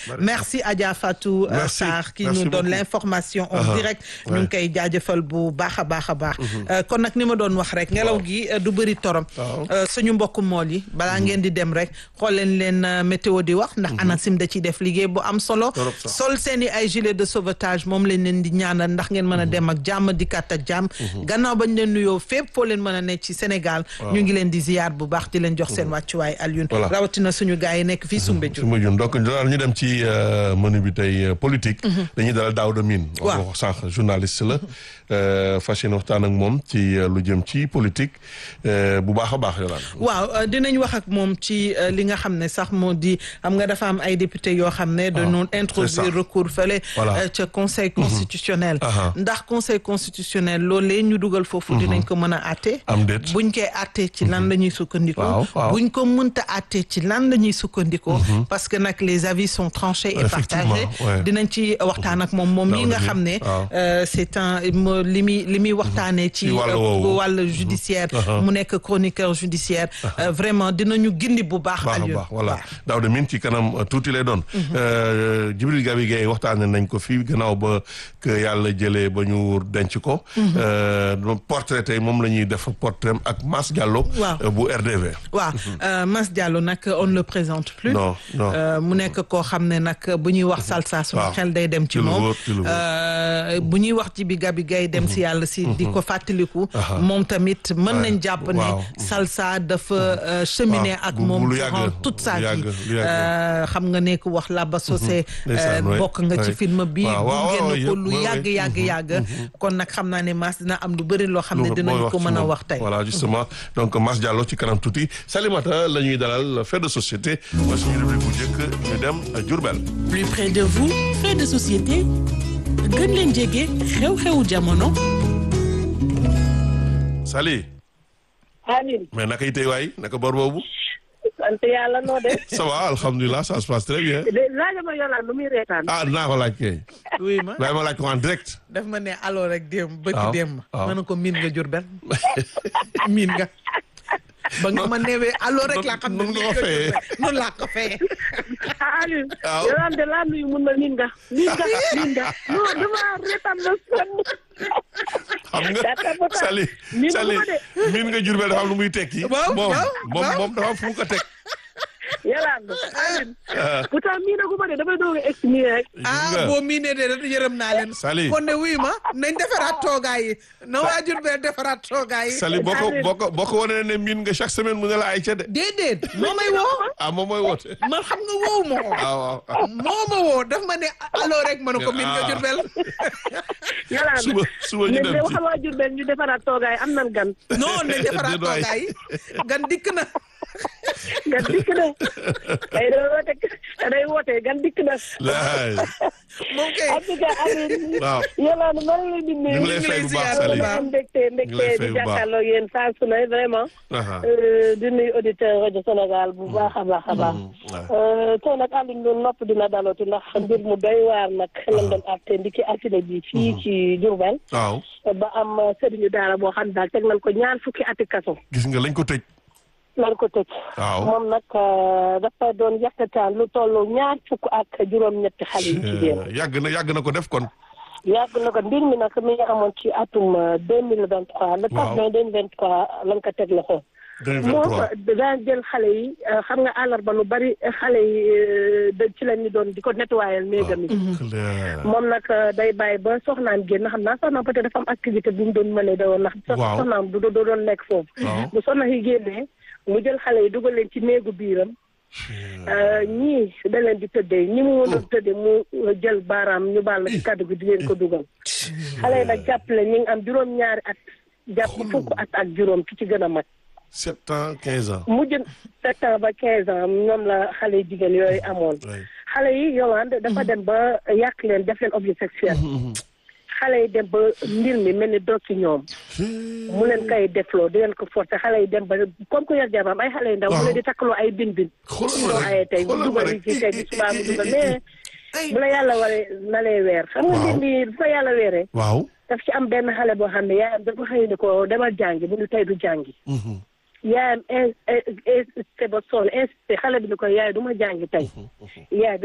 merci Adja Fatou euh, Merci. Sarr qui Merci nous donne beaucoup. l'information en Aha. direct ñu Ouais. ngi koy jaajëfal bu baax a baax a baax Euh, kon nag ni ma doon wax rek ngelaw gi euh, du bëri torom Waaw. Euh, suñu mbokku mool yi balaa ngeen di dem rek xool leen leen euh, météo di wax ndax ANACIM da ciy def liggéey bu am solo Torop sax. sol seen i ay gilet de sauvetage moom lañ leen di ñaanal ndax ngeen mën a dem ak jàmm dikkaat ak jàmm gannaaw bañ leen nuyoo fépp foo leen mën a ne ci Sénégal ñu ngi leen di ziyaar bu baax di leen jox seen wàccuwaay Alioune Voilà. rawatina suñu gars yi nekk fii Soumbédioune su ma jun donc daal ñu dem ci euh, menu bi tey euh, politique. dañuy dalal Daouda Mine. wax Waaw. nga ko sànq journaliste la. euh, fas yéene waxtaan ak moom ci euh, lu jëm ci politique euh, bu baax a baax yolaan. waaw euh, dinañ wax ak moom ci euh, li nga xam ne sax moo di xam nga dafa am ay député yoo xam ne dañoo c'est ça. introduire recours fële Voilà. euh, ca conseil constitutionnel Aha. ndax conseil constitutionnel loolee ñu dugal foofu dinañ ko mën a àtte am déet. buñ koy àttee ci lan la ñuy sukkandikoo Waaw, waaw. buñ ko mënta àttee ci lan la ñuy sukkandikoo parce que nag les avis sont tranchés et Effectivement, partagés ouais. dinañ ci waxtaan ak moom moom mi nga Daouda xam ne Mine, waaw. euh, c'est un mo- li muy li muy waxtaanee ci Ci wàllu euh, woowu. wàllu judiciaire Aha. mu nekk chroniqueur judiciaire euh, vraiment dinañu gindi bu baax baax a Alioune baax voilà waaw. Daouda Mine ci kanam euh, tuuti lay doon. Euh, Djibril Gabi Gueye waxtaanee nañ ko fii gannaaw ba que yàlla jëlee ba ñu denc ko. Euh, portrait tey moom la ñuy def portrait ak Mass Diallo. Waaw. euh, bu RDV. waaw euh, Mass Diallo nag on ne le présente plus Non, non. Euh, mu nekk koo xam ne nag bu ñuy wax salsa suñu Waaw. xel day dem ci Ci lu moom wóor, ci lu wóor. Euh, bu ñuy wax ci bi gabi gay dem si yàlla si di ko fàttaliku Aha. moom tamit mën Ouais. nañ jàpp ne Waaw. salsa dafa euh, cheminer Waaw. ak Bu- moom bu lu yàgg, durant toute sa lu yàgg, vie lu yàgg. Euh, xam nga ne ku wax Laba Socé Ndeysaan, euh, ouais. bokk nga ci Ouais. film bi Waaw, waaw, gunge waaw, na ko yëpp, lu ouais, yàgg ouais. yàgg yàgg kon nag xam naa ne Mass dina am lu bëri loo xam ne Lu- dinañ mooy ko ci mën a moom. wax tey voilà justement donc Mass Diallo ci kanam tuuti Salimata la ñuy dalal fait de société mooy suñu rubrique bu njëkk ñu dem Diourbel. plus près de vous fait de société gën leen jege xew-xewu jamono Sali Amin mais naka yi tey waay naka bor boobu sant yàlla noo def ça va alhamdulilah ça se passe très bien de laaja ma yolaan lu muy reetaan ah dinaa ko laaj kay oui ma waaye ma laaj ko en direct. daf ma ne alors rek démb bëgg waaw, démb waaw. ma ne ko miin nga Jurbel miin nga ba nga ma newee alors rek laa xam ne Noonu miin nga ko nga fayee. Jurbel noonu laa ko fayee Amin Waaw. yolaan de laa nuyu mun na miin nga miin nga miin nga non dama reetaan na sonn xam nga Data ba tax. Sali Miin Sali nga ko de. miin nga Jurbel dafa am lu muy tekki. Waaw, moom waaw, moom waaw. moom dafa am fu mu ko teg. yolaan Amin Ah. pourtant miin na gu ma de damay doog a egg nii rek ah nga. boo miinee de rek yërëm naa leen Sali. kon ne wuy ma nañ defaraat toogaay yi na waa Jurbel defaraat toogaay yi Sali boo ko boo ko boo ko wanee ne miin nga chaque semaine mu ne la ay ca de. déedéet moo may woo ah moom mooy woote. man xam nga woowu ma ko ah waaw ah. moo ma woo daf ma ne alors rek ma ne ko miin nga Ah. Jurbel yolaan suba suba ñu ne dem de ci. waxal waa Jurbel ñu defaraat toogaay am nan gan non nañ defaraat Déedéet waay. toogaay yi gan dikk na gan dikk na day da woote day woote gan dikk na laay moom kay en tout cas Amin waaw yolaan maa ngi leen di nuyu ñu ngi lay fay bu baax Sali. ma am mbégte ñu ngi lay mbégte fay di bu baax. jàkkaarloo yéen saa su ne vraiment aha Euh, di nuyu auditeur rajo Sénégal bu baax a baax a baax. waaw. tey nag Alioune loolu nopp dina daloti ndax mbir mu doy waar nag lañ doon àtte ndiki altine bi fii ci Diourbel waaw ba am sëriñu daara boo xam ne daal teg nañ ko ñaar fukki ati kaso gis nga lañ ko tëj. lañ ko tëj. waaw. moom nag euh, dafa doon yàqataan lu toll ñaar fukk ak juróom-ñetti xale yu jigéen. yàgg na yàgg na ko def kon. yàgg na ko mbir mi nag mi ngi amoon ci atum deux mille vingt trois le Waaw. 4 mai deux mille vingt trois lañ ko teg loxo. moom 2023 daan jël xale yi euh, xam nga àllarba lu bari xale yi euh, da ci la ñu doon di ko nettoyal néegam yi clair. moom nag euh, day bàyyi ba soxnaam génn xam naa soxnaam peut-être dafa am activité bu mu doon mënee da woon ndax sox- Waaw. soxnaam du du doon nekk foofu waaw. bu soxna yi génnee mu jël xale yi dugal leen ci néegu biiram euh, ñii da leen di tëddee ñi mu mënoon tëddee mu euh, jël baaraam ñu baal na ci kàddu gi di leen ko dugal xale yi nag jàppale ñi ngi am juróom-ñaari at jàpp fukk at ak juróom ki ci gën a mag sept ans quinze ans. mujj sept ans ba quinze ans ñoom la xale yu jigéen yooyu amoon oui. xale yi Yolande dafa dem ba yàq leen def leen objet sexuel xale yi dem ba mbir mi mel ni doog ci ñoom mu leen koy defloo di leen ko forcer xale yi dem ba comme que yor jabaam ay xale yu ndaw mu leen di takkaloo ay bin bin xoolal ma doo rek aye tey bu xoolal ma dugal rek. yi ci tey bi subaa mu dugal mais bu la yàlla waree na lay weer xam nga Waaw. mbir mi bu ko yàlla weeree waaw. daf ci am benn xale boo xam ne yaayam dafa xëy ni ko demal jàngi bu ñu tey du jàngi yaayam insisté ba sonn insisté xale bi ni ko yaay du ma jàngi tey yaay bi